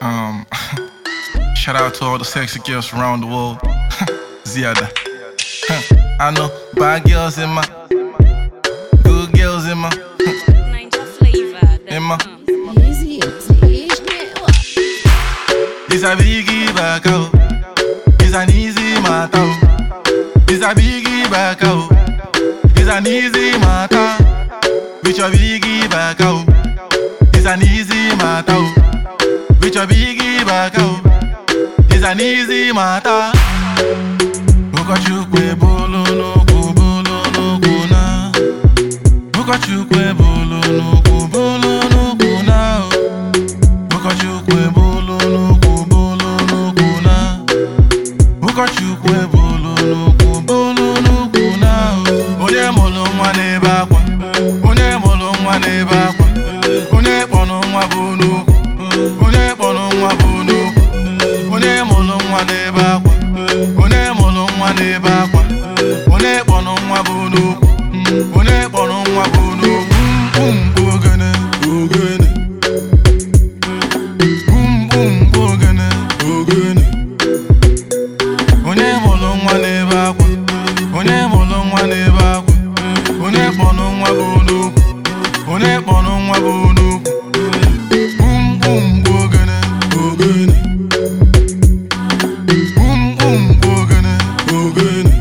Um, shout out to all the sexy girls around the world. Ziada. I know bad girls in my, good girls in my, Ninja flavor. Emma. Easy, easy, It's a biggie back out. It's an easy matter. It's a biggie back out. It's an easy matter. With your biggie back out. It's an easy matter. With your biggie back out. It's an easy matter. Ụkọchukwu ebulu n'ukwu bulu n'ukwu na Ụkọchukwu ebulu n'ukwu bulu n'ukwu na o. Ụkọchukwu ebulu n'ukwu bulu n'ukwu na Ụkọchukwu ebulu n'ukwu bulu n'ukwu na o. Onye mụrụ nwa n'ebe akwa Onye mụrụ nwa n'ebe akwa Onye kpọrọ nwa bụ n'ukwu Onye kpọrọ nwa bụ n'ukwu Onye mụrụ nwa n'ebe akwa Onye mụrụ nwa n'ebe akwa Onye kpọrọ nwa bụ n'ukwu Onye kpọrọ nwa bụ n'ukwu Bum bum ogene ogene Bum bum ogene ogene Onye mụrụ nwa n'ebe akwa Onye mụrụ nwa n'ebe akwa Onye kpọrọ nwa bụ n'ukwu Onye kpọrọ nwa bụ n'ukwu Bum bum ogene ogene Boom boom ogene ogene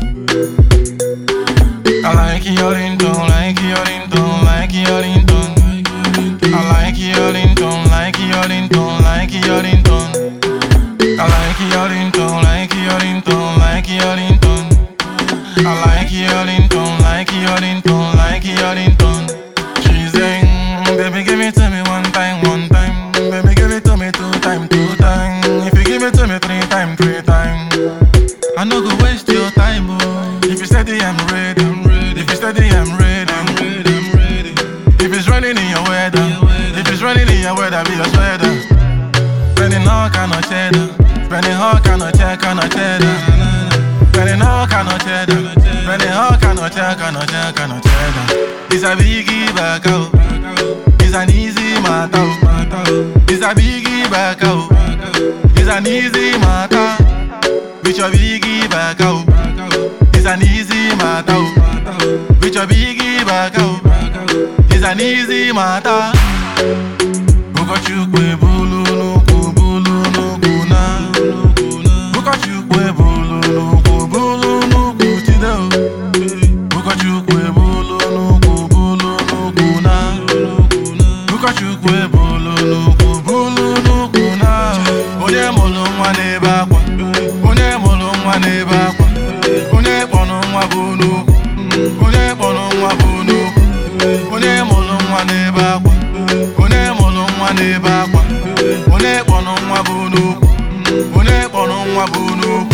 I like your ringtone, like your ringtone, like your ringtone. I like your ringtone, like your ringtone, like your ringtone. I like your ringtone, like your ringtone, like your ringtone. I like your ringtone, like your ringtone, like your ringtone. She saying, baby, give it to me one time, one time. Baby, give it to me two time, two time. If you give it to me three time, three time. I no go waste your time, oh. If you steady, I'm ready, I'm ready. If you steady, I'm ready, I'm ready, I'm ready. If it's running in your weather, if it's running in your weather, be your sweater. Spending all kind of cheddar, spending all kind of check, kind of cheddar. Spending all kind of cheddar, spending all kind of check, kind of check, kind of cheddar. It's a biggie back out, it's an easy matter. It's a biggie back out, it's an easy matter. With your biggie back out, it's an easy matter. With your biggie back out, it's an easy matter. Ụkọchukwu ebulu n'ukwu bulu n'ukwu na Ụkọchukwu ebulu n'ukwu bulu n'ukwu tide o Ụkọchukwu ebulu n'ukwu bulu n'ukwu na Ụkọchukwu ebulu n'ukwu bulu n'ukwu na Onye mụrụ nwa n'ebe akwa Onye mụrụ nwa n'ebe akwa Onye kpọrọ nwa bụ n'ukwu Onye kpọrọ nwa bụ n'ukwu Onye mụrụ nwa n'ebe akwa Onye mụrụ nwa n'ebe akwa Onye kpọrọ nwa bụ n'ukwu Onye kpọrọ nwa bụ n'ukwu